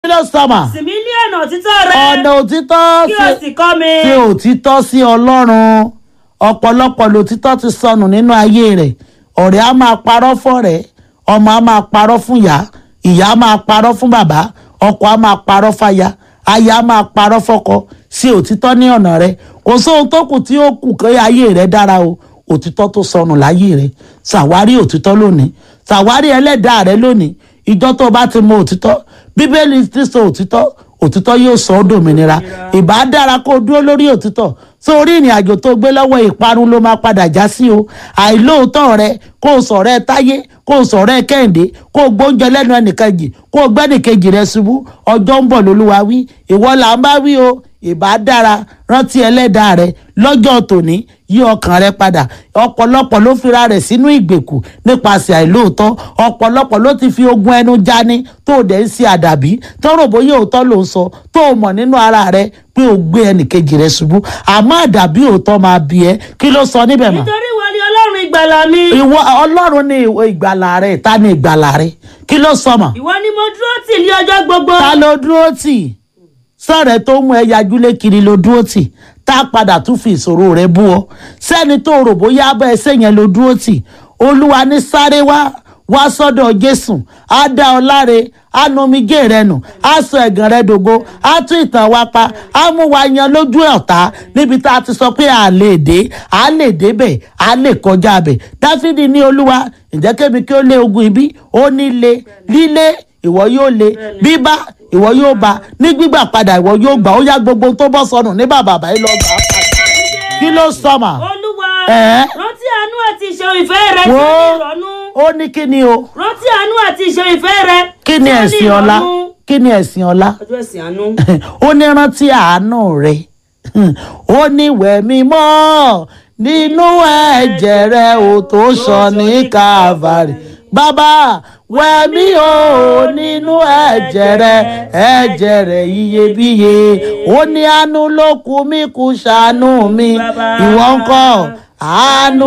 ló sọmọ sì mí ní ọ̀nà òtítọ́ rẹ ọ̀nà òtítọ́ kí o sí sì kọ́ mi sí òtítọ́ sí ọlọ́run ọ̀pọ̀lọpọ̀ lòtítọ́ ti sọnù nínú ayé rẹ̀ ọ̀rẹ́ á máa parọ́ fọ́rẹ́ ọmọ á máa parọ́ fún ìyá ìyá á máa parọ́ fún bàbá ọkọ á máa parọ́ fáya aya á máa parọ́ fọ́kọ sí òtítọ́ ní ọ̀nà rẹ̀ kò sóhun tó kù tí ó kù kí ayé rẹ̀ dára o òtítọ́ tó sọnù láyé rẹ̀ ṣàwárí òtítọ́ lónìí ṣàwárí ẹlẹ́dàá rẹ̀ lónìí ìjọ tó bá ti mọ òtítọ́ bíbélì ti sọ òtítọ́ òtítọ́ yóò sọ ọ́ dòmìnira ìbá dára kó o dúró lórí òtítọ́ sórí ìrìn àjò tó gbé lọ́wọ́ ìparun ló máa padà já sí o àìlóòótọ́ rẹ kó o sọ̀rọ̀ ẹ táyé kó o sọ̀rọ̀ ẹ kẹ́hìndé kó o gbóúnjẹ lẹ́nu ẹnìkejì kó o gbẹ́nìkejì rẹ ṣubú ọjọ́ ń bọ̀ lólúwa wí ìwọ là ń bá wí o ìbá dára rántí ẹlẹ́dàá rẹ lọ́jọ́ tòní yí ọkàn rẹ padà ọ̀pọ̀lọpọ̀ ló fira rẹ̀ sínú ìgbèkù nípasẹ̀ àìlóòótọ́ ọ̀pọ̀lọpọ̀ ló ti fi ogun ẹnu jani tó o dẹ̀ ń ṣe àdàbí tó rò bóyá òótọ́ ló ń sọ tó o mọ̀ nínú ara rẹ pé o gbé ẹnìkejì rẹ ṣubú àmọ́ àdàbí òótọ́ máa bí ẹ kí ló sọ níbẹ̀ mọ́ nítorí ìwọ ni ọlọ́run ìgbàlà mi ìwọ ọlọ́run ní ìwọ ìgbàlà rẹ ta ni ìgbàlà rẹ kí ló sọ mọ́ ìwọ ni mo dúró tì ní ọjọ́ gbogbo ta ló dúró tì sọ̀rẹ́ tó mú ẹ yajúlé kiri ló dúró tì tá a padà tún fi ìṣòro rẹ bú ọ sẹ́ni tó rò bóyá abẹ́ ẹsẹ̀ yẹn ló dúró tì olúwa ní sáré wá wá sọ́dọ̀ jésù á dá ọ láre á nu omijé rẹ nù á sọ ẹ̀gàn rẹ dògo á tún ìtàn wa pa á mú wa yan lójú ọ̀tá níbi tá a ti sọ pé à lè dé à lè débẹ̀ à lè kọjá bẹ̀ dáfídì ní olúwa ǹjẹ́ kébi kí ó lé ogun ibi ó ní le lílé ìwọ yóò le bíbá ìwọ yóò bá ní gbígbà padà ìwọ yóò gbà ó yá gbogbo tó bọ́ sọnù ní bàbá àbáyé lọ gbà á padà kí ló sọmà olúwa Ẹ̀? rántí àánú àti ìṣeun ìfẹ́ rẹ tí Wo. ó ní ìrọ̀nù ó ní kí ni o rántí àánú àti ìṣeun ìfẹ́ rẹ kí ni tí ó ní ẹ̀sìn ọlá ìrọ̀nù. kí ni ẹ̀sìn ọlá ọjọ́ ẹ̀sìn àánú ó ní rántí àánú rẹ ó ní wẹ̀mí mọ́ nínú ẹ̀jẹ̀ rẹ ò tó sọ ní Calvary bàbá wẹ̀mí o nínú ẹ̀jẹ̀ rẹ ẹ̀jẹ̀ rẹ iyebíye ó ní àánú ló kù mí kù ṣàánú mi ìwọ ńkọ́ àánú